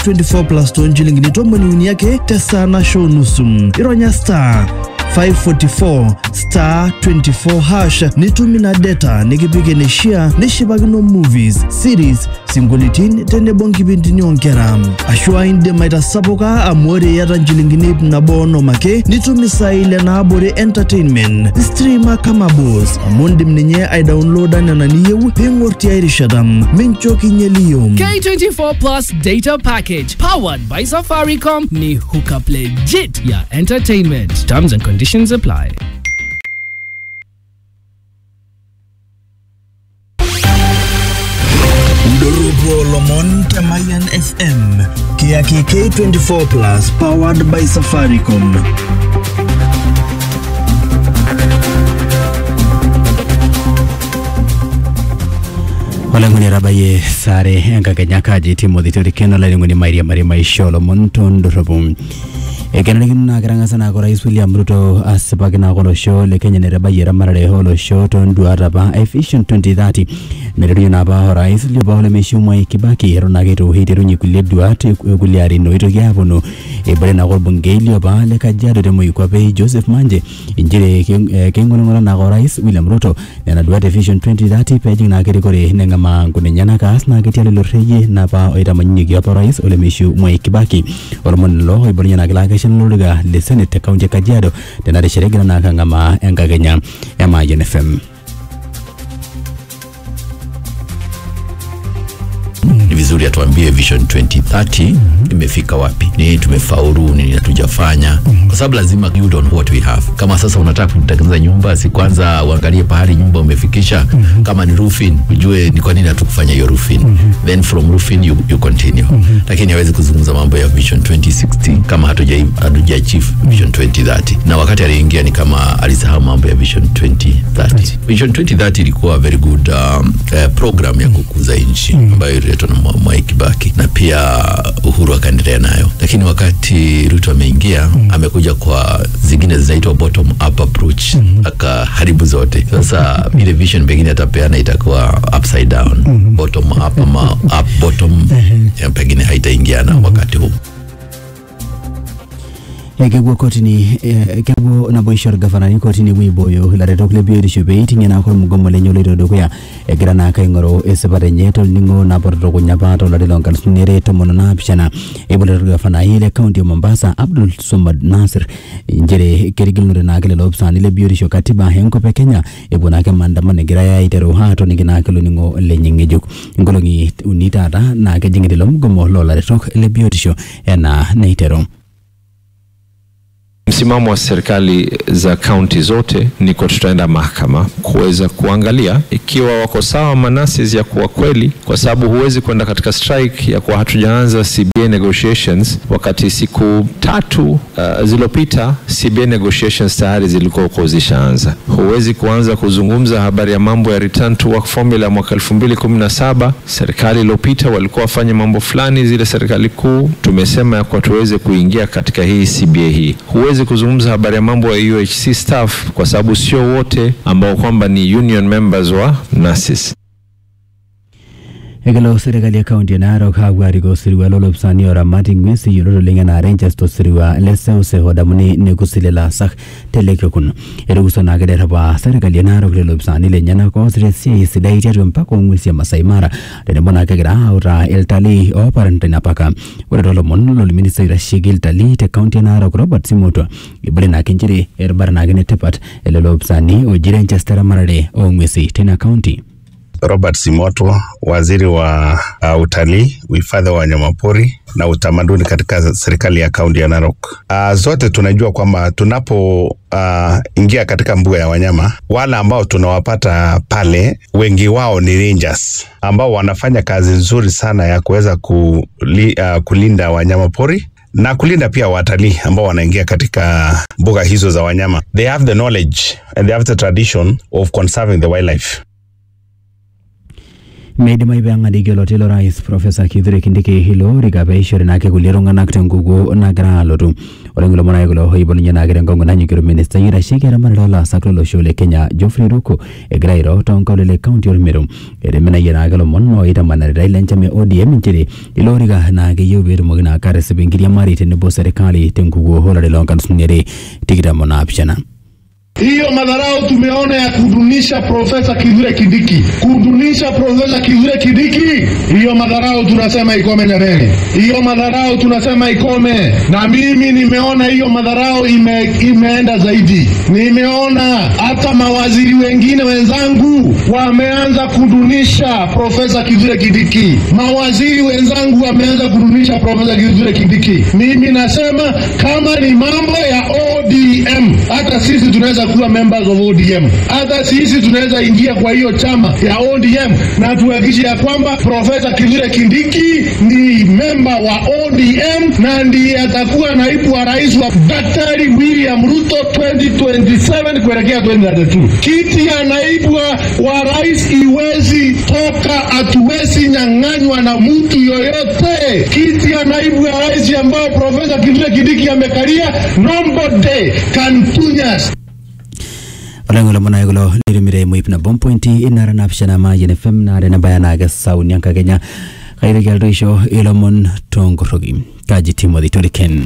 24 plus toonchilingini tomoni uni ake tesaa nasho nusu ironya star 544 star 24 hash nitum ina data nikipik eneshia nishipakino movies series sinkolioitin tenebo nkipindini oonkera ashu aa indim aitasapuka amu ore iyata nchilingini ip nabo onom ake nitum isaai ile naabore entertainment streama kama bos amu indim ninye aidownloada nena niyieu piing'or tiai rishata mincho kinyeliyo K24 Plus Data Package powered by Safaricom ni hookup legit ya entertainment. Terms and conditions apply. Doropo Lomon Temayan FM Kiaki K24 Plus powered by Safaricom. oleng'oni etabayie sare enkakenya kaji timothy torikeno laining'oni mairiamari maisha olomon tondorropu ekenarikino naa ketang'asa naake orais william ruto asipaki naake olosho le kenya netabayie eramatare olosho tonduat apa e vision 2030 naiterunye naapa orais liopa olemeishiu mwai kibaki eton ake itu iterunye kulie duat e- kulie arin oitoki aponu ebore naake orbungei liopa le kajiado te moikuape joseph manje inchere ke- eh, keing'oling'ola naake orais william ruto nena duat e vision 2030 peejing naake rikore neng'amaa nkunenyenak aas naa ketii lelo reyie napa oitamanyunyeki apa orais olemeishiu mwai kibaki olomoni lelo oiborunye naake laakeshan lolorika le senate te kaunti e kajiado tena rishata egira naake ang'amaa enkakenya e Mayian fm ni vizuri atuambie vision 2030 imefika wapi nini tumefaulu nini hatujafanya kwa sababu lazima build on what we have kama sasa unataka kutengeneza nyumba si kwanza uangalie pahali nyumba umefikisha kama ni roofing ujue ni kwa nini hatukufanya hiyo roofing then from roofing you, you continue lakini hawezi kuzungumza mambo ya vision 2060 kama hatuja hatuja achieve vision 2030 na wakati aliingia ni kama alisahau mambo ya vision 2030 vision 2030 ilikuwa very good um, eh, program ya kukuza nchi ambayo ililetwa na Mwa- Mwai Kibaki na pia Uhuru akaendelea nayo, lakini wakati Ruto ameingia amekuja kwa zingine zinaitwa bottom up approach akaharibu zote. Sasa ile vision pengine atapeana itakuwa upside down bottom up ama up bottom eh, pengine haitaingiana wakati huu. kepuo kotini eh, kepuo naboisho orgavanani kotini epuo aibooyo ilaretok le biotisho pee iting'ie naake ormugomo lenye oloito dukuya egira naake aing'oru esipata enye tolning'o napototokunya apa tolari loonkalusuni are tomon onaapishana eiboita orgavanai le kaunti e mombasa abdul somad nasir nchere kerigilunore naake lelo opisaani le biotisho katiba enkop e kenya epuo naake maandamano egirai aiteru aatoniki naake loning'o lenye ng'ejuk nkolong'i uni taata naa kejing'ita ilo mugomo loolaretok le biotisho enaa neiteru Msimamo wa serikali za kaunti zote ni kwa tutaenda mahakama kuweza kuangalia ikiwa wako sawa manasis ya kuwa kweli, kwa sababu huwezi kwenda katika strike ya kuwa hatujaanza CBA negotiations wakati siku tatu uh, zilizopita CBA negotiations tayari zilikuwa huko zishaanza. Huwezi kuanza kuzungumza habari ya mambo ya return to work formula ya mwaka 2017. Serikali iliyopita walikuwa wafanye mambo fulani, zile serikali kuu tumesema ya kuwa tuweze kuingia katika hii CBA hii. Huwezi kuzungumza habari ya mambo ya UHC staff kwa sababu sio wote ambao kwamba ni union members wa NASIS. ekelo serikali e kaunti e narok aapuo arikoo osirua lolopisani oramati ng'uesi yiolot oleng enaa rangers tosirua le seuseu odamuni nekusile ilaasak telekekun etukuso naake derrepa serikali e narok lelo opisani lenyenak oosita esiai sidai tiatua mpaka ong'uesi e masai mara tenebo naake egira autaa iltalii ooparan tina paka ore toolomon lolminista oitasheki iltalii te kaunti e narok robert simotwa ibore naake nchere erubata naake netipat elelo opisani oji rangers teramatare oong'uesi tina kaunti Robert Simoto, waziri wa uh, utalii, uhifadhi wa wanyamapori na utamaduni katika serikali ya kaunti ya Narok. Uh, zote tunajua kwamba tunapo uh, ingia katika mbuga ya wanyama, wale ambao tunawapata pale wengi wao ni rangers ambao wanafanya kazi nzuri sana ya kuweza kuli, uh, kulinda wanyamapori na kulinda pia watalii ambao wanaingia katika mbuga hizo za wanyama. They have the knowledge and they have the tradition of conserving the wildlife. meidimayu peeng'adiki oloti lorais profesa kithure kindiki hilo rika peishori naake kulie tung'anak tenkukuo nagira alotu ore nkulo ake kulo oibalunye naake tenkong'u nanyikiro ministai oitasheki eramatare olaasak lolosho le kenya geoffrey ruku egira airo toonkaulele kaunti ormeru etemenayie naake lomon oitamanaritai lenchama e odm nchere ilo orika naa keyieu peetumoki naake atisip enkiriamari tenebo serikali tenkukuo olari loonkalusuni are tikitam onaapishana Hiyo madharau tumeona ya kudunisha Profesa Kithure Kindiki, kudunisha Profesa Kithure Kindiki, hiyo madharau tunasema ikome Nyerere, hiyo madharau tunasema ikome. Na mimi nimeona hiyo madharau ime, imeenda zaidi. Nimeona hata mawaziri wengine wenzangu wameanza kudunisha Profesa Kithure Kindiki, mawaziri wenzangu wameanza kudunisha Profesa Kithure Kindiki. Mimi nasema kama ni mambo ya ODM, hata sisi tunaweza kuwa members of ODM. Hata sisi tunaweza ingia kwa hiyo chama ya ODM na tuhakikishe ya kwamba Profesa Kithure Kindiki ni memba wa ODM na ndiye atakuwa naibu wa rais wa Daktari William Ruto 2027 kuelekea 2032. Kiti ya naibu wa, wa rais iwezi toka, hatuwezi nyang'anywa na mtu yoyote. Kiti ya naibu wa rais ambayo Profesa Kithure Kindiki amekalia, nobody can touch us. oleng'olo manae kulo lirimire muip nabo mpointi inara naapishana mayian fm naare nabaya naake sauni enkakenya kaitoki alotu aisho ilomon tonkoroki kaji timothy toriken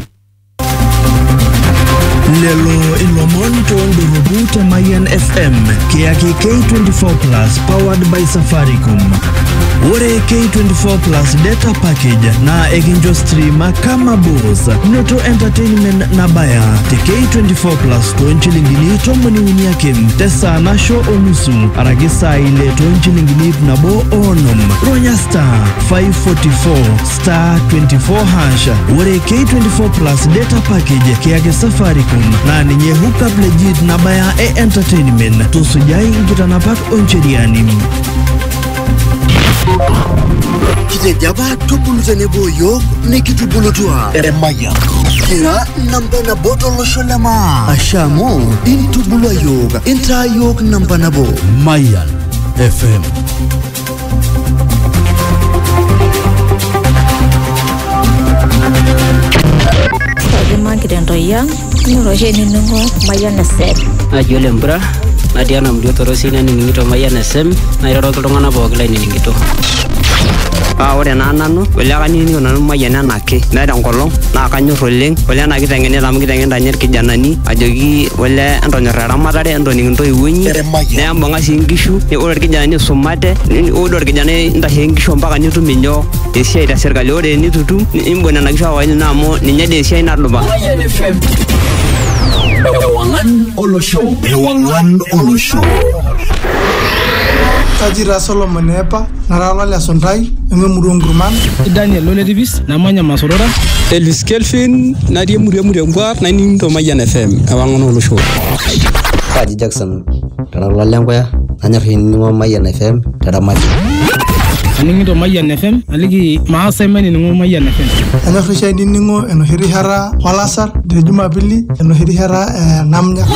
lelo ilomon toondorropu te Mayan FM kiyaki K24 Plus powered by Safaricom. Ore K24 Plus data package naa ekincho streama kama bos noto entertainment nabaya te K24 Plus toonchilingini tomoni uni ake tesaa nasho onusu araki saa ile toonchilingini ip nabo oonom ronya star 544 star 24 hash ore K24 Plus data package kiyaki Safaricom naa ninye hookup legit nabaya e entertainment tusujai nkitanapak oncheriani kitejo apa tubulu tenebo yiok nikitubulutua eremaya kira namba nabo tolosho le maa asha amu intubulua yiok intaa yiok namba nabo Mayan FM Kajimaki ntoyia nyoroshe nining'o Mayian FM. naji ole mpura natii ena mlio torosi nanining'ito Mayian FM nairoroki iltung'anak pooki lainining'ito paa ore naa nanu ole kanining'ito nanu Mayian enake meeta enkolong naa kanyorr oleng ole ena kiteng'enita amu kiteng'enita ninye irkijanani ajoki ole entonyorr eramatare entoning intoiwuo inyi nembung'a sii nkishu ore irkijanani isumate ni- ore orkijanai ntashe nkishu mpaka nitum inyoo esiai te sirkali ore enitutum nimbung nena kishu awaili naa amu ninye dii esiai nadupa ewang'an olosho kaji taa solomon epa nara olole suntai ememurua nkurman Daniel Oletipis namanya Masorora Elvis Kelvin natii emurua emurua naining'ito Mayian FM ewang'an olosho kaji Jackson tara lenkoya nanyor ainining'o Mayian FM teramati aning'ito Mayian FM aliki maasai mainining'o Mayian FM enyor oshi ainining'o enoshi rishata olasar te jumapili enoshi rishata eh, namnya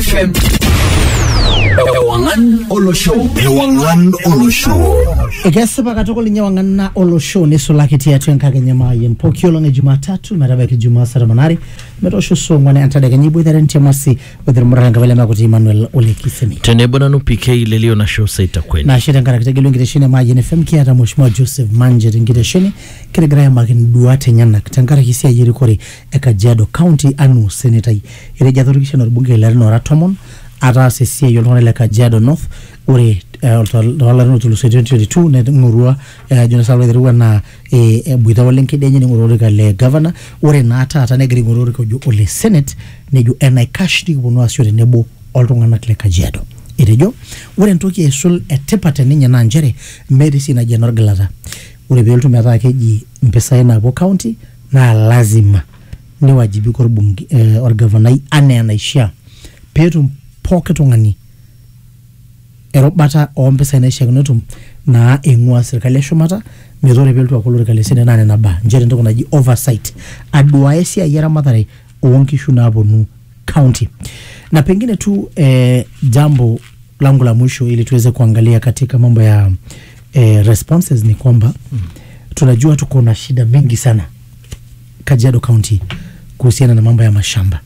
ewang'an olosho ewang'an olosho ekesipa katukul ninye wang'ana olosho nisulaki tiatua enkakenya maayian pooki olong e jumatatu metabaiki jumaa saa tomon are metoosho saa ong'uan entadekenya iboitare ntiamasi othirmurara enkapele makuti emmanuel olekisemi tenebo nanu pk lelio na show saitakweli nashe tenkaraki tegelu enkitesheni e maayian fm kiata mheshimiwa joseph manje tenkitesheni kitigira aimaki nduat enyenak tenkaraki esiai erikore e kajiado county anu senetai etejo atorikishan orbungei larin ora tomon ataasa esiai oltung'anak le kajiado north ore eh, tol- toolarin otulusoitie 2022 neng'orua eh, jonas alwa aiterua naa eh, eboita ole nkedienye ning'orua olorika le governor ore naa taata negira aing'oru olorika ojo ole senate nejo enaikash nikiponu aasio tenebo oltung'anak le kajiado etejo ore entoki aisul etipat teninye naa nchere meeta esiai naji enorgilata ore peelotu metaa keji mpisai naapuo county naa lazima niwajibika orbunge eh, orgavanai anaa enaishaa peetum pooki tung'ani erubata ompisai naishiakino netum naa eing'ua sirkali eshumata metaa ore peelotu aaku olorika le senate naa nena baa nchere entoki naji oversight aduaya esiai eramatare oonkishu naaponu county na pengine tu eh, jambo langu la mwisho ili tuweze kuangalia katika mambo ya eh, responses ni kwamba tunajua tuko na shida mingi sana Kajiado County kuhusiana na mambo ya mashamba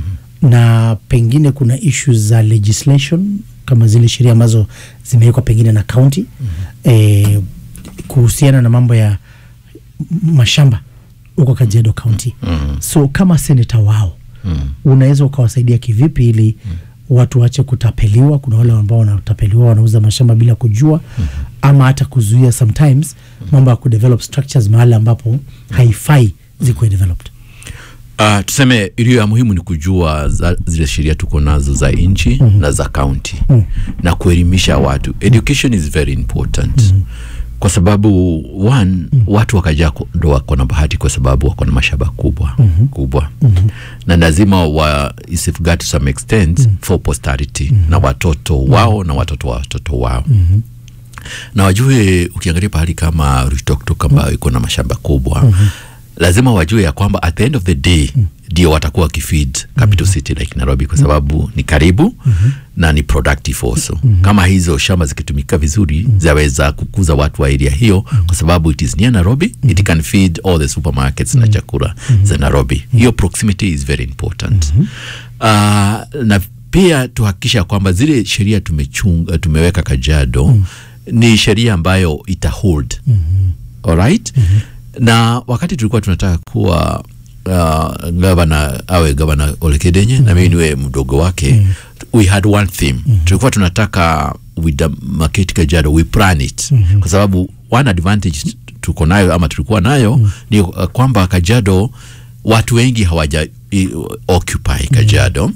na pengine kuna issues za legislation kama zile sheria ambazo zimewekwa pengine na county eh, kuhusiana na mambo ya m- mashamba huko Kajiado County so kama seneta wao unaweza ukawasaidia kivipi ili watu waache kutapeliwa kuna wale ambao wanatapeliwa wanauza mashamba bila kujua ama hata kuzuia sometimes mambo ya kudevelop structures mahali ambapo haifai zikuwe developed Uh, tuseme iliyo ya muhimu ni kujua za, zile sheria tuko nazo za nchi mm-hmm. na za county Mm. na kuelimisha watu education is very important mm-hmm. kwa sababu one mm-hmm. watu wakajaa ku- ndo wako na bahati kwa sababu wako na mashamba kubwa Mhm. kubwa Mhm. na lazima wa safeguard to some extent mm-hmm. for posterity mm-hmm. na watoto wao na watoto wa watoto wao Mhm. na wajue ukiangalia pahali kama Ruitoktok ambayo iko na mashamba kubwa Mhm. lazima wajue ya kwamba at the end of the day ndio watakuwa wakifeed capital city like Nairobi kwa sababu ni karibu na ni productive also kama hizo shamba zikitumika vizuri zaweza kukuza watu wa area hiyo kwa sababu it is near Nairobi it can feed all the supermarkets na chakula za Nairobi hiyo proximity is very important uh, na pia tuhakikisha kwamba zile sheria tumechunga tumeweka Kajiado ni sheria ambayo ita hold alright na wakati tulikuwa tunataka kuwa uh, gavana awe gavana Olekedenye na mimi niwe mdogo wake we had one theme tulikuwa tunataka with the market Kajiado we plan it kwa sababu one advantage tuko nayo ama tulikuwa nayo ni uh, kwamba Kajiado watu wengi hawaja i- occupy Kajiado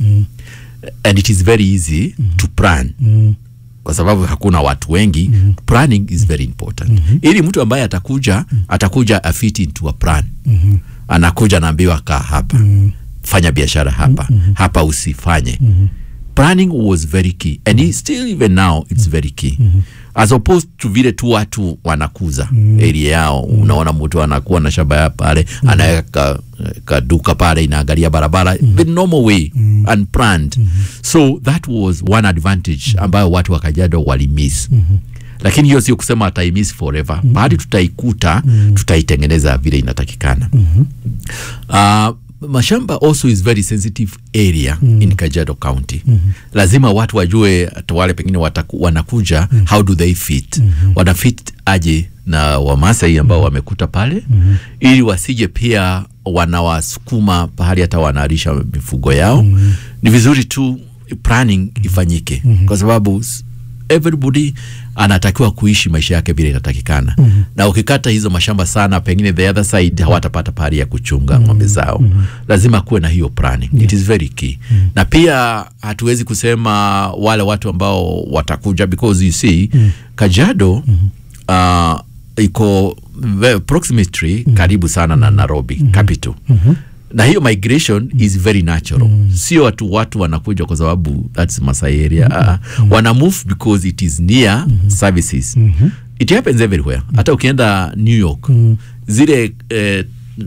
and it is very easy to plan kwa sababu hakuna watu wengi mm -hmm. planning is very important mm -hmm. ili mtu ambaye atakuja atakuja afit into a plan mm -hmm. anakuja anaambiwa kaa hapa mm -hmm. fanya biashara hapa mm -hmm. hapa usifanye mm -hmm. planning was very key and it still even now it's very key mm -hmm. as opposed to vile tu watu wanakuza mm -hmm. area yao mm -hmm. unaona mtu anakuwa na shamba ya pale mm -hmm. anaweka ka, kaduka pale inaangalia barabara mm -hmm. the normal way mm -hmm. unplanned mm -hmm. so that was one advantage ambayo watu wa Kajiado walimiss mm -hmm lakini hiyo sio kusema ataimiss forever mm -hmm. bahati tutaikuta mm -hmm. tutaitengeneza vile inatakikana mm -hmm. uh, mashamba also is very sensitive area mm -hmm. in Kajiado County mm -hmm. lazima watu wajue hata wale pengine wataku, wanakuja mm -hmm. how do they fit mm -hmm. wanafit aje na Wamasai ambao wamekuta pale mm -hmm. ili wasije pia wanawasukuma pahali hata wanalisha mifugo yao mm -hmm. ni vizuri tu planning ifanyike mm -hmm. kwa sababu s- everybody anatakiwa kuishi maisha yake vile inatakikana mm -hmm. na ukikata hizo mashamba sana pengine the other side hawatapata pahali ya kuchunga mm -hmm. ng'ombe zao mm -hmm. lazima kuwe na hiyo planning yeah. it is very key mm -hmm. na pia hatuwezi kusema wale watu ambao watakuja because you see mm -hmm. Kajiado mm -hmm. uh, iko ve- proximity mm -hmm. karibu sana na Nairobi mm -hmm. capital mm -hmm na hiyo migration mm. is very natural mm. sio watu watu wanakuja kwa sababu that's Masai area mm -hmm. uh, wana move because it is near mm -hmm. services mm -hmm. it happens everywhere hata ukienda New York mm. zile eh,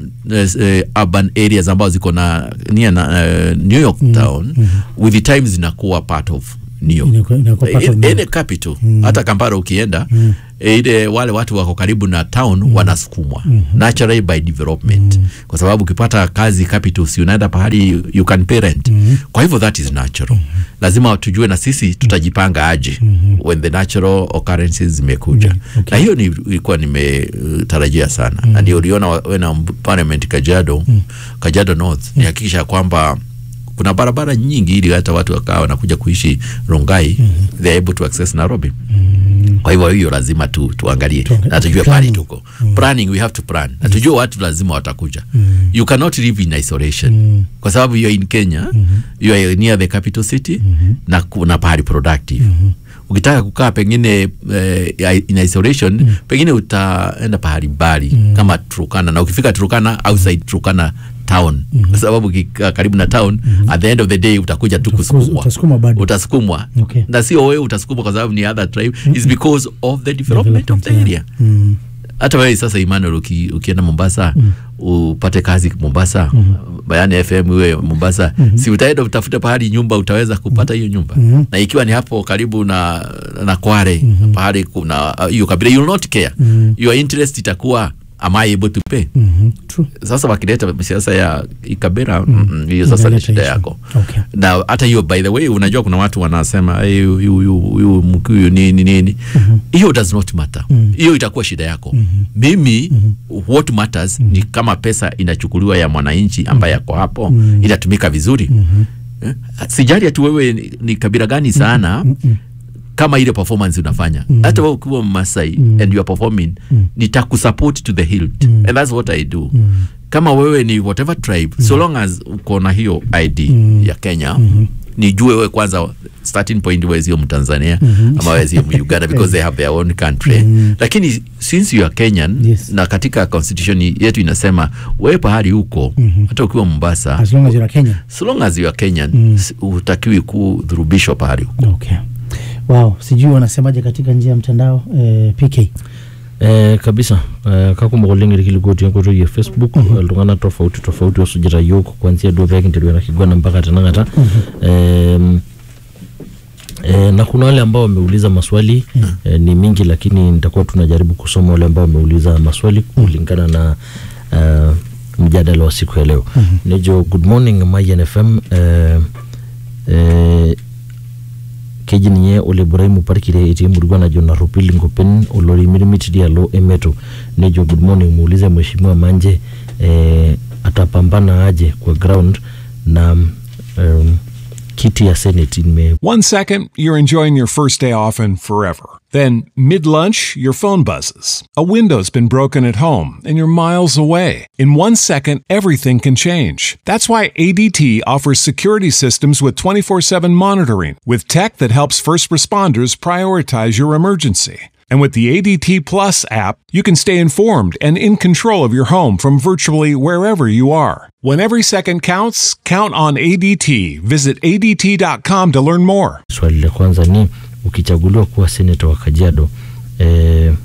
eh, urban areas ambazo ziko na near na, uh, New York town mm -hmm. with the time zinakuwa part of New York Inakuwa- inakuwa part of In- New any capital hata Kampala ukienda Mm. eh, ile wale watu wako karibu na town wanasukumwa Mhm. naturally by development kwa sababu ukipata kazi capital si unaenda pahali you can parent kwa hivyo that is natural lazima tujue na sisi tutajipanga aje when the natural occurrences zimekuja na hiyo ni- ilikuwa nimetarajia sana na ndio uliona wa- wena parliament Kajiado Kajiado North ni hakikisha kwamba kuna barabara nyingi ili hata watu wakawa wanakuja kuishi Rongai they are able to access Nairobi kwa hivyo hiyo lazima tu tuangalie na tujue pale tuko planning we have to plan na tujue watu lazima watakuja you cannot live in isolation kwa sababu you are in Kenya you are near the capital city na kuna pahali productive ukitaka kukaa pengine eh, in isolation pengine utaenda pahali mbali kama Turkana na ukifika Turkana outside Turkana town kwa sababu ukikaa karibu na town at the end of the day utakuja tu kusukumwa utasukuma bado. utasukumwa Okay. na sio wewe utasukumwa kwa sababu ni other tribe is because of the development of the area Mm. hata wewe sasa Emmanuel uki, ukienda Mombasa upate kazi Mombasa Bayani FM iwe Mombasa si utaenda utafute pahali nyumba utaweza kupata hiyo nyumba Mhm. na ikiwa ni hapo karibu na na Kware pahali kuna uh, hiyo kabila you will not care Mhm. your interest itakuwa am I able to pay Mhm. True. sasa wakileta siasa ya ikabera mm, mm, hiyo sasa ni Inaleta shida issue. yako Okay. na hata hiyo by the way unajua kuna watu wanasema "Hey, huyu huyu huyu mkikuyu nini nini hiyo does not matter hiyo itakuwa shida yako mimi what matters ni kama pesa inachukuliwa ya mwananchi ambaye ako hapo Mhm. inatumika vizuri Eh, sijali ati wewe ni, ni kabila gani sana kama ile performance unafanya Mhm. hata wewe ukiwa Masai and you are performing nitakusupport to the hilt and that's what I do kama wewe ni whatever tribe so long as uko na hiyo ID ya Kenya nijue wewe kwanza starting point wewe sio Mtanzania Mhm. ama wewe sio Uganda because they have their own country lakini since you are Kenyan na katika constitution yetu inasema wewe pahali huko hata ukiwa Mombasa As long as you're a Kenyan. so long as you are Kenyan Mm. s- hutakiwi kudhurubishwa pahali huko Okay. Wow, sijui wanasemaje katika njia ya mtandao eh, PK. Eh, kabisa eh, kakumok irkilikuotii enkoitoi ya facebook iltung'anak tofauti tofauti osujita yiok kuanzia duo pekinteru ena kiguana mpaka tenakata Em, eh, na kuna wale ambao wameuliza maswali eh, ni mingi lakini nitakuwa tunajaribu kusoma wale ambao wameuliza maswali kulingana na eh, mjadala wa siku ya leo nejo good morning mayan fm eh, eh, keji ninye ole buraimu parkire etii emurua najo narropil inkopen olorimirimit dialo emeto nejo good morning muulize mheshimiwa manje eh, atapambana aje kwa ground na um, kiti ya senate ime One second, you're enjoying your first day off and forever. Then, mid lunch, your phone buzzes. A window's been broken at home and you're miles away. In one second, everything can change. That's why ADT offers security systems with 24 7 monitoring, with tech that helps first responders prioritize your emergency. And with the ADT Plus app, you can stay informed and in control of your home from virtually wherever you are. When every second counts, count on ADT. Visit ADT.com to learn more. swali la kwanza ni ukichaguliwa kuwa seneta wa kajiado eh,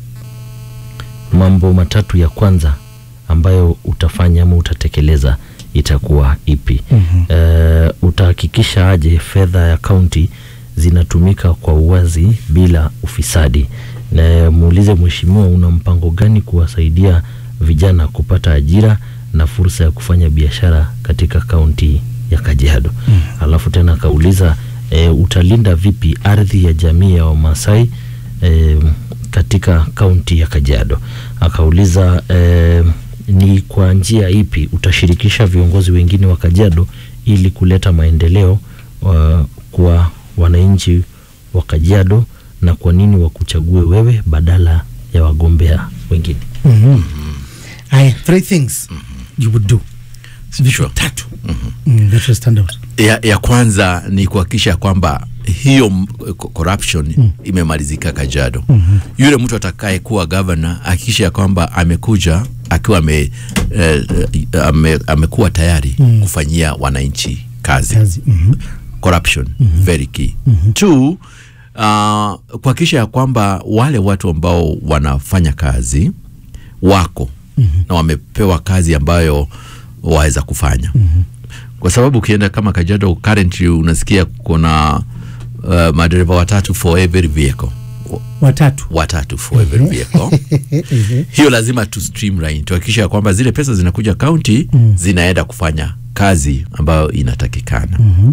mambo matatu ya kwanza ambayo utafanya ama utatekeleza itakuwa ipi Mhm. eh, utahakikisha aje fedha ya kaunti zinatumika kwa uwazi bila ufisadi na muulize mheshimiwa una mpango gani kuwasaidia vijana kupata ajira na fursa ya kufanya biashara katika kaunti ya kajiado Mm. alafu tena akauliza e, utalinda vipi ardhi ya jamii ya wamasai e, katika kaunti ya kajiado akauliza e, ni kwa njia ipi utashirikisha viongozi wengine wa kajiado ili kuleta maendeleo uh, kwa wananchi wa kajiado na kwa nini wakuchague wewe badala ya wagombea wengine Mhm. Aya, three things you would do. Vitu tatu. Mm, that will stand out. ya, ya kwanza ni kuhakikisha kwamba hiyo m- co- corruption Mm. imemalizika Kajiado. Mhm. Yule mtu atakaye kuwa governor hakikisha ya kwamba amekuja akiwa ame, eh, eh, ame, amekuwa tayari Mm. kufanyia wananchi kazi, Kazi. Mhm. corruption Mhm. very key Mhm. two uh, kuhakikisha ya kwamba wale watu ambao wanafanya kazi wako Mhm. na wamepewa kazi ambayo waweza kufanya Mhm. kwa sababu ukienda kama Kajiado currently unasikia kuna uh, madereva watatu for every vehicle Watatu. watatu for every vehicle Mhm. hiyo lazima tu streamline tuhakikisha ya kwamba zile pesa zinakuja county Mm. zinaenda kufanya kazi ambayo inatakikana Mhm.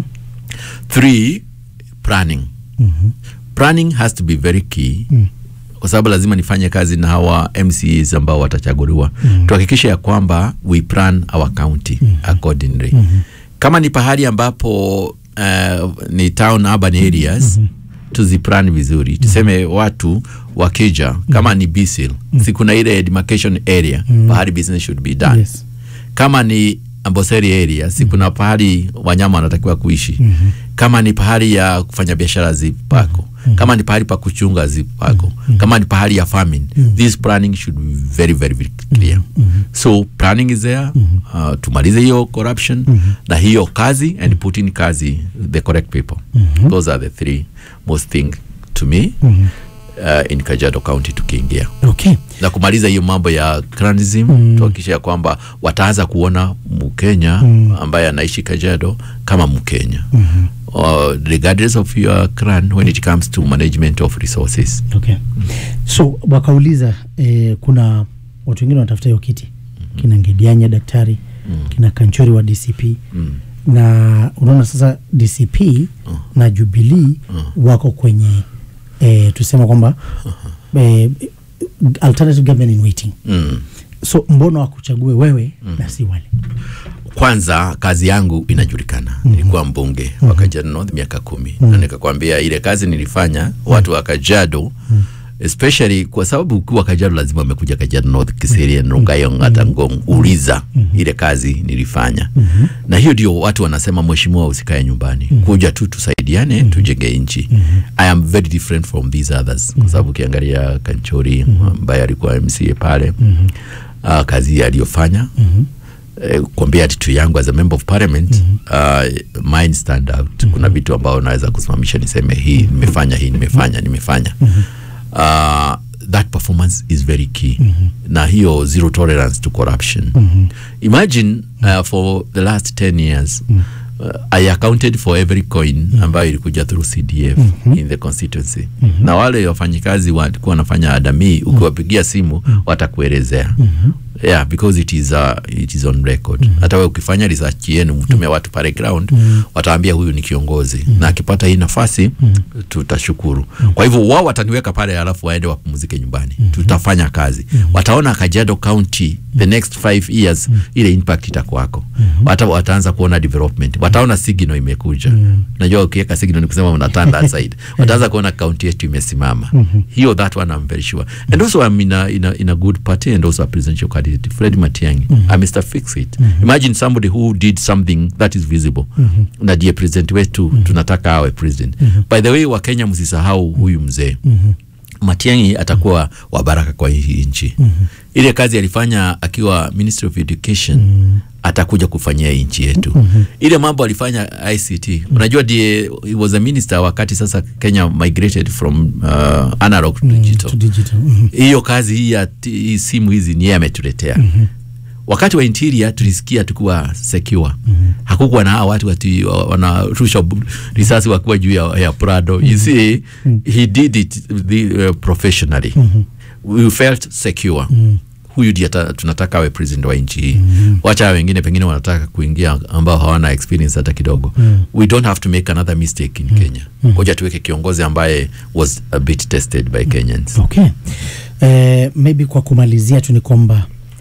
three planning Mhm. planning has to be very key Mm. kwa sababu lazima nifanye kazi na hawa MCAs ambao watachaguliwa Mm. tuhakikishe ya kwamba we plan our county accordingly Mhm. kama ni pahali ambapo uh, ni town urban areas tuziplan vizuri tuseme watu wakija kama ni bisil si kuna ile demarcation area Mhm. pahali business should be done Yes. kama ni amboseri area si kuna pahali wanyama wanatakiwa kuishi Mhm. kama ni pahali ya kufanya biashara zipako kama ni pahali pa kuchunga zipako kama ni pahali ya farming this planning should be very very, very clear so planning is there uh, tumalize hiyo corruption na hiyo kazi and put in kazi the correct people Mhm. those are the three most thing to me Mhm. uh, in Kajiado County tukiingia Okay. na kumaliza hiyo mambo ya clanism Mm. tuhakikisha ya kwamba wataanza kuona mkenya Mm. ambaye anaishi kajiado kama mkenya Mhm. uh, regardless of your clan when it comes to management of resources okay. so wakauliza eh, kuna watu wengine wanatafuta hiyo kiti kina ngedianya daktari kina kanchori wa dcp Mm. na unaona sasa dcp na jubilii wako kwenye eh, tusema kwamba eh, alternative government in waiting mm. so mbona wakuchague wewe na si wale kwanza kazi yangu inajulikana nilikuwa mbunge wa Kajiado North miaka kumi na nikakwambia ile kazi nilifanya watu wa Kajiado especially kwa sababu ukiwa Kajiado lazima amekuja Kajiado North Kiserian Rongayo hata Ngong uliza ile kazi nilifanya na hiyo ndio watu wanasema mheshimiwa usikae nyumbani kuja tu tusaidiane tujenge nchi I am very different from these others kwa sababu ukiangalia Kanchori ambaye alikuwa MCA pale uh, kazi aliyofanya eh, kuambia attitude yangu as a member of parliament uh, mine stand out kuna vitu ambao naweza kusimamisha niseme hii nimefanya hii nimefanya nimefanya uh, that performance is very key na hiyo zero tolerance to corruption imagine uh, for the last 10 years uh, I accounted for every coin ambayo ilikuja through CDF in the constituency na wale wafanyikazi walikuwa wanafanya adamii ukiwapigia simu watakuelezea yeah because it is uh, it is on record hata wewe ukifanya research yenu mtumia watu pale ground wataambia huyu ni kiongozi na akipata hii nafasi tutashukuru kwa hivyo wao wataniweka pale alafu waende wapumzike nyumbani tutafanya kazi wataona Kajiado County the next five years ile impact itakuwako Wata, wataanza kuona development wataona signal imekuja najua ukiweka signal ni kusema unatanda aside wataanza kuona county yetu imesimama hiyo that one I'm very sure and also I'm in a, in a, in a good party and also a presidential candidate Fred Matiang'i I'm Mr Fix It imagine somebody who did something that is visible na ndiye president wetu tunataka awe president by the way wa Kenya msisahau huyu mzee Matiang'i atakuwa wa baraka kwa hii nchi ile kazi alifanya akiwa Ministry of Education atakuja kufanyia hii nchi yetu ile mambo alifanya ICT unajua ndiye he was a minister wakati sasa Kenya migrated from uh, analog to digital to digital Mhm. hiyo kazi hii ya ti- hii simu hizi ni yeye ametuletea wakati wa interior tulisikia tukuwa secure hakukuwa na hawa watu wati wa- wanarusha bu- risasi wakiwa juu ya, ya Prado you see he did it the, uh, professionally we felt secure huyu ndiye ata- tunataka awe president wa nchi hii wacha hawa wengine pengine wanataka kuingia ambao hawana experience hata kidogo we don't have to make another mistake in Kenya ngoja tuweke kiongozi ambaye was a bit tested by Kenyans okay eh, maybe kwa kumalizia tu ni kwamba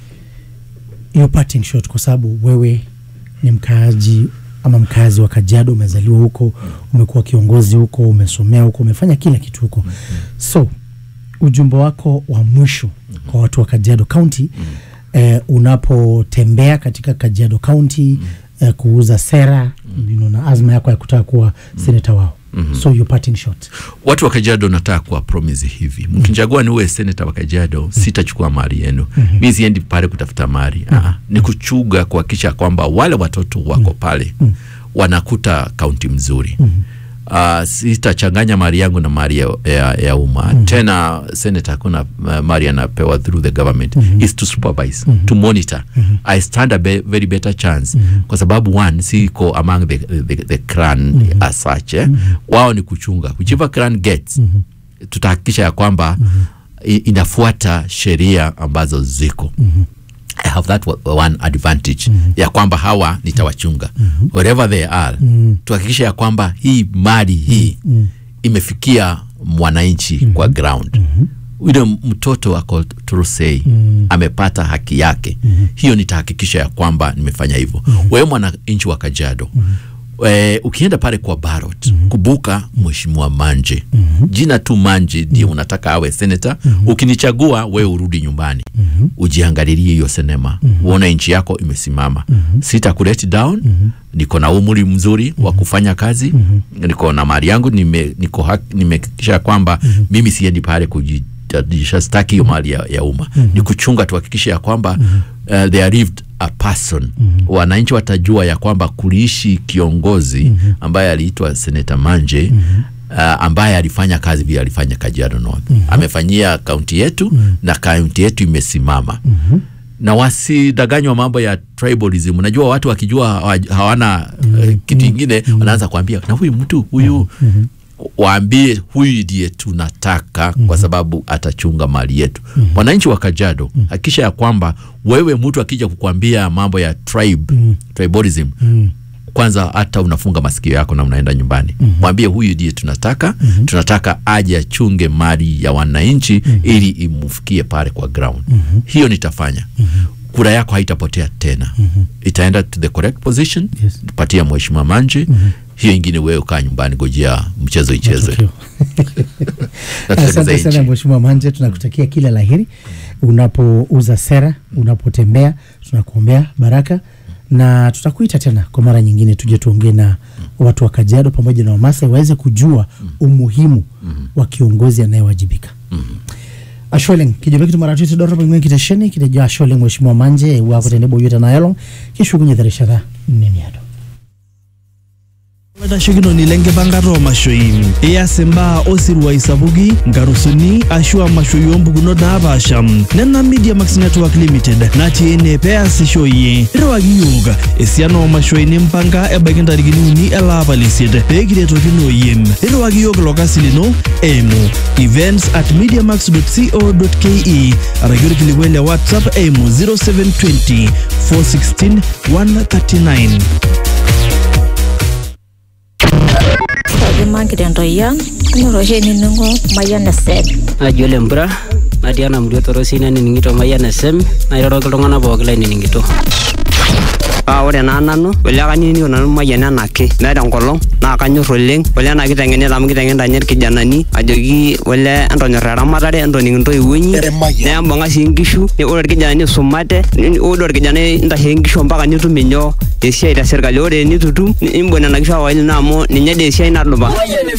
hiyo parting shot kwa sababu wewe ni mkaaji ama mkazi wa Kajiado, umezaliwa huko, umekuwa kiongozi huko, umesomea huko, umefanya kila kitu huko. So ujumbe wako wa mwisho kwa watu wa Kajiado County eh, unapotembea katika Kajiado County eh, kuuza sera you know, na azma yako ya kutaka kuwa seneta wao so your parting shot watu wa Kajiado nataka kuwa promise hivi, mkinichagua niwe seneta wa Kajiado, sitachukua mali yenu. Mi siendi pale kutafuta mali, ah, ni kuchuga kuhakikisha kwamba wale watoto wako pale wanakuta kaunti mzuri. Uh, sitachanganya mali yangu na mali ya, ya, ya umma tena. Senator hakuna uh, mali anapewa through the government is to supervise to monitor I stand a be, very better chance kwa sababu one siko among the, the, the clan as such eh. wao ni kuchunga whichever clan gets tutahakikisha ya kwamba i- inafuata sheria ambazo ziko I have that wa- one advantage ya kwamba hawa nitawachunga wherever they are tuhakikisha ya kwamba hii mali hii imefikia mwananchi kwa ground yule mtoto wa Torosei amepata haki yake hiyo nitahakikisha ya kwamba nimefanya hivyo wewe mwananchi wa Kajiado E, ukienda pale kwa Barot kubuka mheshimiwa Manje jina tu Manje ndio unataka awe seneta ukinichagua wewe urudi nyumbani ujiangalilie hiyo sinema uone nchi yako imesimama sita kulet down niko na umri mzuri wa kufanya kazi niko na mali yangu nime, niko hak- nimehakikisha kwamba mimi siendi pale kujitajirisha staki hiyo mali ya, ya umma ni kuchunga tuhakikishe ya kwamba uh, they are lived a person wananchi watajua ya kwamba kuliishi kiongozi ambaye aliitwa seneta Manje uh, ambaye alifanya kazi vile alifanya Kajiado North Mhm. amefanyia kaunti yetu na kaunti yetu imesimama Mhm. na wasidanganywa mambo ya tribalism. Unajua watu wakijua hawa- hawana eh, kitu ingine wanaanza kuambia na huyu mtu huyu waambie huyu ndiye tunataka kwa sababu atachunga mali yetu. Wananchi wa Kajiado, hakikisha ya kwamba wewe mtu akija kukwambia mambo ya tribe, tribalism kwanza hata unafunga masikio yako na unaenda nyumbani mwambie huyu ndiye tunataka tunataka aje achunge mali ya wananchi ili imfikie pale kwa ground hiyo nitafanya kura yako haitapotea tena itaenda to the correct position patia mheshimiwa manje hiyo ingine wewe kaa nyumbani gojea mchezo ichezwe Asante sana Mheshimiwa Manje, tunakutakia kila laheri unapouza sera, unapotembea, tunakuombea baraka na tutakuita tena kwa mara nyingine, tuje tuongee na watu wa Kajiado pamoja na Wamasai waweze kujua umuhimu wa kiongozi anayewajibika. Asholeng kijobe kitu mara tuti dorobo ngwe kitesheni kitejo asholeng Mheshimiwa Manje wako tenebo yote na yalong kishukunye dharishara nini ado Lashokinoni lenkipangata oomashoi ias imbaa osirua sapuki nkarusuni ashu amashoi oompukunot naapaasha nena media max network limited natii ene peasisho iyie irriwaki yiok esiana oomashoi nimpanga ebaiki ntarikini uni elaapa lesiet peekiretokino iyie irriwaki yiok ilo kasi lino eimu events at mediamax.co.ke araki orkilikuai le whatsapp eimu 0720 416 139 Kajima nkitentoyian kinyor oshi enining'o Mayian FM. naji ole mpura natii ena murua torosi nanining'ito Mayian FM nairoroki iltung'anak pookin lainining'ito paa ore naa nanu ole kanining'ito nanu Mayian enake meeta enkolong naa kanyor oleng ole ena kiteng'enita amu kiteng'enita ninye irkijanani ajoki ole entonyor eramatare entoning intoiwuo inyi nembung'a sii nkishu ni- ore irkijanani isumate ni- ore orkijanai intashe nkishu mpaka nitum inyoo esiai tesirkali ore enitutum nimbung nena kishu awaili naa amu ninye dee esiai nadupa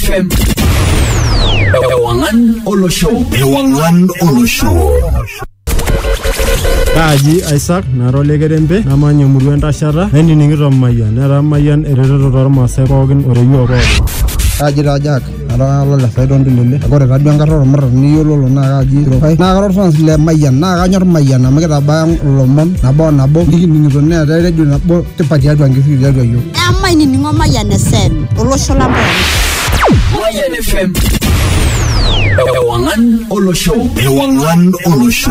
Ewangan olosho. Ewangan olosho. Kaaji Isaac nara olekerembe namanya emurua entashata nainining'ito Mayian netaa Mayian eretoto tormaasai pookin oreyiok pookin. Kaaji taa Jack nara olole Saidon Tulele ore taduo enkata ormuran niyiololo naa kaaji Rokai naa kara orfans le Mayian naa kanyor Mayian amu kitabaya ilomon nabo o nabo nikining'ito neetai redio nabo tipat tiatua nkishu tiatua yiok. emainining'o Mayian FM olosho lang pookin. Mayian FM. Ewangan olosho. Ewangan olosho.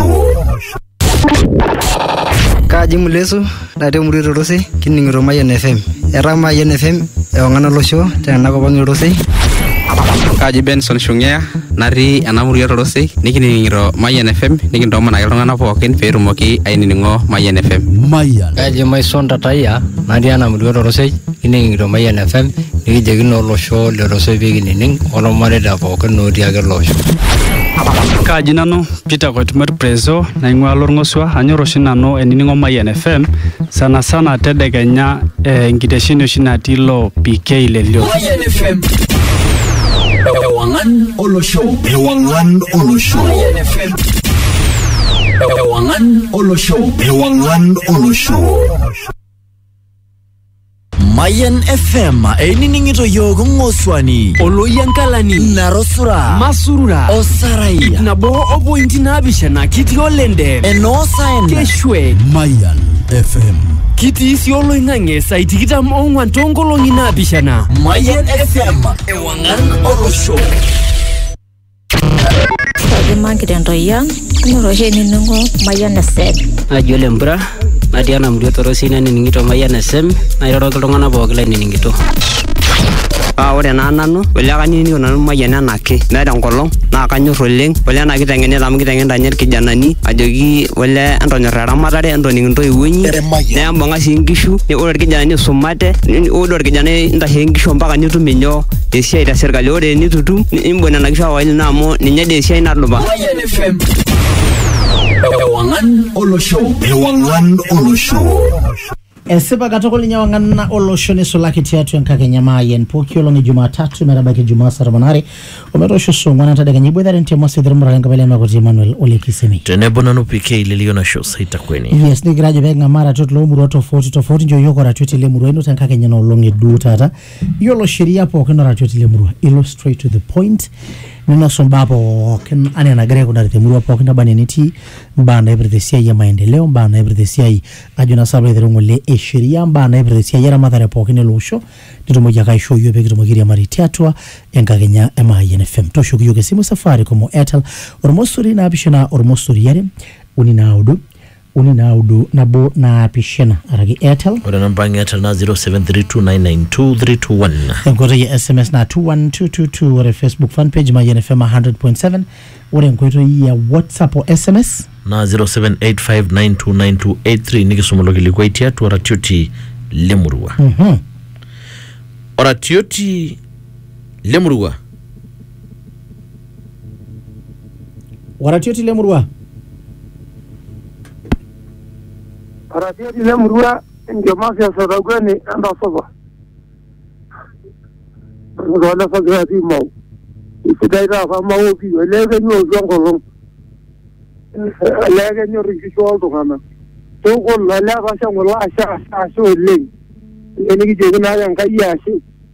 Kaaji Mulesu natii emurua Torosei kining'ito Mayian FM. Etaa Mayian FM ewang'an olosho tenakop ang' Torosei. Kaaji Benson Shung'ea natii ena murua Torosei nikining'ito Mayian FM nikintoomonaki iltung'anak pookin peetumoki ainining'o Mayian FM. Mayian. Kaji Maison Tatayia natii ena murua Torosei kining'ito Mayian FM nikijokino olosho le Torosei peekinining olmareita pookin otii ake ele osho. Kaaji nanu Peter Koitumet Prezo naing'ua Lorng'osua anyor oshi nanu enining'o Mayian FM sana sana tedekenya eh, enkitesheni oshi natii ilo PK lelio. Mayian FM. Ewangan olosho. Ewangan olosho. Mayian FM. Ewangan olosho. Ewangan olosho. Mayan FM einining'ito yiok ng'oswani oloyiankalani narosura masurura osarai ip nabo opointi naapishana kitii olende enoosaen keshwe Mayan FM kitii sii oloing'ang'e sai tikitam ong'wan toonkolong'i naapishana Mayan FM ewang'an olosho Kajima nkitentoyian kinyor oshi enining'o Mayian FM. naji ole mpura natii ena murua torosi nanining'ito Mayian FM nairoroki iltung'anak pookin lainining'ito paa ore naa nanu ole kanining'ito nanu Mayian enake meeta enkolong naa kanyor oleng ole ena kiteng'enita amu kiteng'enita ninye irkijanani ajoki ole entonyor eramatare entoning intoiwuo inyi nembung'a sii nkishu ni- ore irkijanani isumate ni- ore orkijanai intashe nkishu mpaka nitum inyoo esiai tesirkali ore enitutum nimbung nena kishu awaili naa amu ninye dee esiai nadupa Mayian FM. Ewangan olosho. Ewangan olosho. esipa katukul ninye wang'ana olosho nisulaki tiatua enkakenya maayen pooki olong' e jumatatu metabaiki jumaa saa tomon aare ometoosho saa ong'uan entadekenya iboitare ntemo sidhirmurare enkabila emakuti emmanuel ole kisemi tenebo nanu pk ilelio nasho saitakweni yes nigira ajo peeking'amaa ratiot loomurua tofauti tofauti nchoo yiok oratioti lemurua ino tenkakenya nolong' eduo taata yiolo sheria pookin oratioti lemurua ilo straight to the point ninosu mbaa pookin anaa enagira aikunari temurua pookin naba enaa enetii mbaa naipirta esiai e maendeleo mbaa naipirta esiai ajo naa salo aiteru ng'ole e sheria mbaa naipirta esiai eramatare pookin ele osho nitumoki ake aishoo yiok pekitumoki airiamari tiatua enkakenya e Mayian FM tooshoki yiok esimu safaricom o airtel ormosori naapishana ormosori are uni naudo uni naudo nabo naapishana araki airtel ore namba ang' airtel na 0732992321 enkoitoi e sms na 21222 ore facebook fanpage mayian fm 100.7 ore enkoitoi ya whatsapp o sms na 0785929283 nikisuma ilo kilikuai tiatua oratioti lemurua Mhm. oratioti lemurua waratioti lemurua Aratioti lemurua enkiamasi esotagweni entasupa. Ntoole sagira tii mau. Isidai taata mau pii olee kenyorru enkolong. Olee kenyorr inkishu oltung'anak. Tukul olee etasha ng'ole ashe ashe ashe oleng. Olee nikijoki naake Enkai ashe.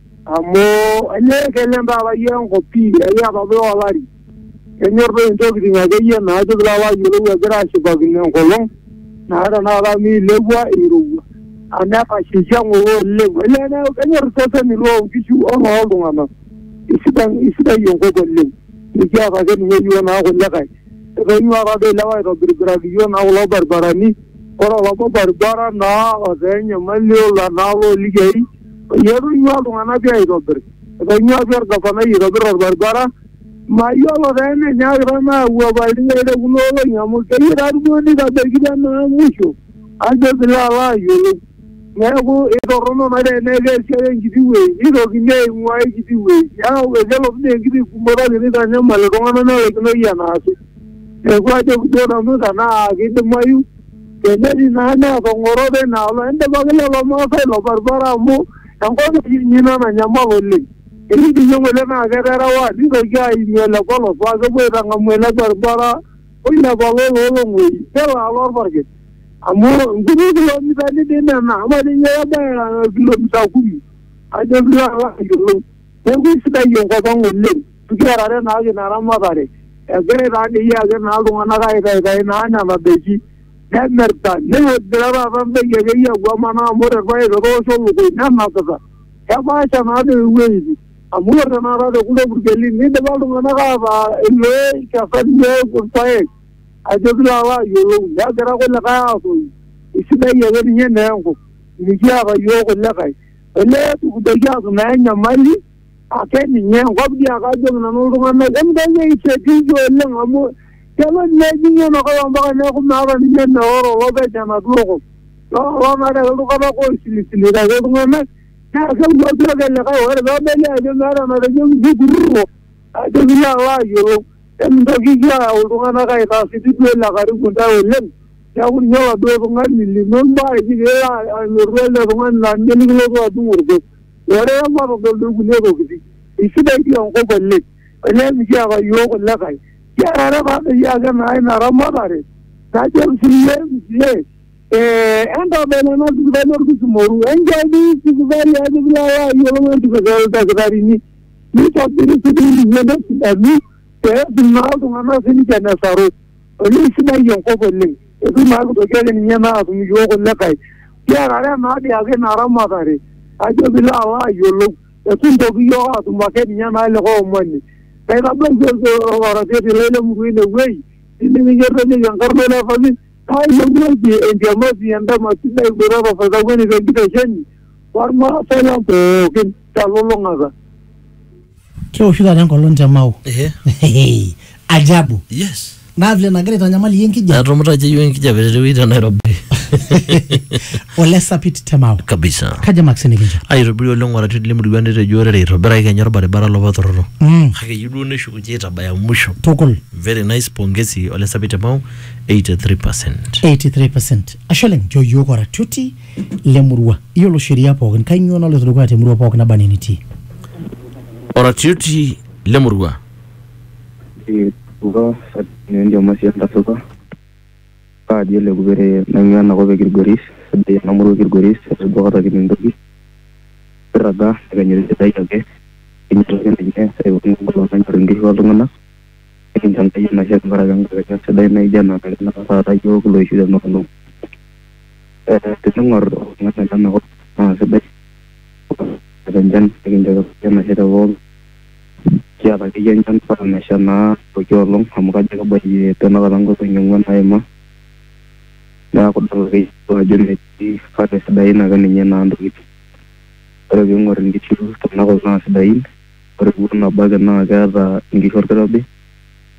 Amu olee kelem taata yie enkop pii ekiata duo olari. Kenyorr doi intokiting akeyie naajo piilo alo ayiolou egira ashipakino enkolong. naa tenakata miilepua irowua amu etashaikia ng'ole oleng olee neeku kenyorr iseseni loonkishu olooltung'anak isidan isidai enkop oleng nikiata ake ninye yiok naa kulikae etonyuaa doi ilewa aitobiribiraki yiok naa kulo baribarani ore olapa baribara naa otaa enyamali ola naa loolikeei etonyua iltung'anak pii aitobir etonyua pii orgavanai aitobir orbaribara mayiolo taa enenyaakita naayau apaitin aire kuna olong'i amu keyieu taa duo nitabaikita naa musho ajo piilo alo ayiolou neeku itorrono naa teneeku esiai enkiti wueji nitokini aing'ua ekiti wueji neeku ekelotu dii enkiti kumoto ake nitanyamal iltung'anak nelaikinoi enaasi neeku ajoki duo nanu tenaa kidimayu tenetii naa neetong'oro teinaalo endipaki lelo maasai ilo baribara amu enkop inyi ina nanyamal oleng etii dii ng'ole naa keterewa nitoki aimie ele polos paa kepuo aitang'amu ele baribara oilepa loololong'oi nelo alo orparket amu nkuti kilomitani dii nena ama ninye kebaya kilomita kumi ajo piilo alo ayiolou neeku isidai enkop ang' oleng kiarare naake ina ramatare egirai taa dii ake naa iltung'anak aitaitai naa nena daiki nemirta negira taata ndaiki akeyie apuo amanaa amu ore irpaek etoosho lukuny nenapita kepaasha naa doi iwueitin amu ore tenakata tekule purkelin nidipa iltung'anak ataa ilo kesani irpaek ajo piilo alo ayiolou negira kulikae aatoyu isidai ake ninye naa enkop mikiata yiok kulikae olee tukudoki atum naa enyamali ake ninye enkop dii ake ajoki nanu iltung'anak emitoki aisetiiki oleng amu kelo nejing'i enakop ompaka neeku meeta ninye neoro lopeny enaduo kop lonare ake iltung'anak oisilisilita ake iltung'anak naa keuloki ake likae ore peebeli ajo meeta enatejoki kikururo ajo piilo alo ayiolou emintokiki ayau iltung'anak aitaasiti duo ile karibu ntae oleng neeku ninye oladuo tung'ani lino mbaa eji piilo alotu ele tung'ani laa ninye nikilotu adung orgos ore matodol doi kulie tokiting isidai dii enkop oleng olee mikiata yiok kulikae kiarare taadoi ake naa ina ramatare najo siiyie msie entabel ena sipitali orkisumoru enchani sipitali ajo piilo alo ayiolou entipika ildakitarini nitobiri sipitalini nesidanu peetum naa iltung'anak sininche nesaru oleng sidai enkop oleng etu naa kitoki ake ninye naa atum yiok kulikae kiarare naadii ake ina ramatare ajo piilo alo ayiolou etu ntoki yiok atum ake ninye naa likae omoni kaitabaiki oratioti lai lemurua inewueji nimikiretenieki enkarna elefami kaayewuoki entiamasi endama sidai boitata saitakueni tenkitesheni ormaasai lang pookin telulung'ata keoshi taata enkolong te mau ajabu yes naa vile nagira aitanyamal iyie enkijape etumuta ajo yiok enkijape tewueji te nairobi ole sapit temao kabisa kaja max nikincho aitobiri oleng oratioti lemurua netejo orere eitobiraki kenya orbaribara lopa torrono Mm. kake eyieu duo neshukunye aitabaya musho tukul very nice pongezi ole sapit emau 83 83% ashe oleng nchoo yiok oratioti lemurua iyiolo sheria pookin kainyoo naloito dukuya temurua pookin naba ene nitii oratioti lemurua uga ndio masianda suka kaji ele kubere naing'ua enakop e Kilgoris sidai ena murua e Kilgoris etudupakaki entoki irraga ekenyorri sidai ake kinyotoki ninye saipookin enkolong nanyorr inkishu oltung'anak nikincho Enkai enashe tenkaraki enkakenya sidai naijo ena nakinaka taata yiok loishu tenaolong Eh, tening'orr oltung'ani lenakop naa sidai enchan nikincho enashe te pooki kiata akeyie enchan mpaka nesha naa pooki olong amu kajo kebayie tenakata nkolong'i ong'uan naima neeku idol akeyie duo ajo metii kake sidain ake ninye naa ntokitin ore piing'orr inkishu tenakop naa sidain ore ewuon nabo ake naa keeta inkishu orkirobi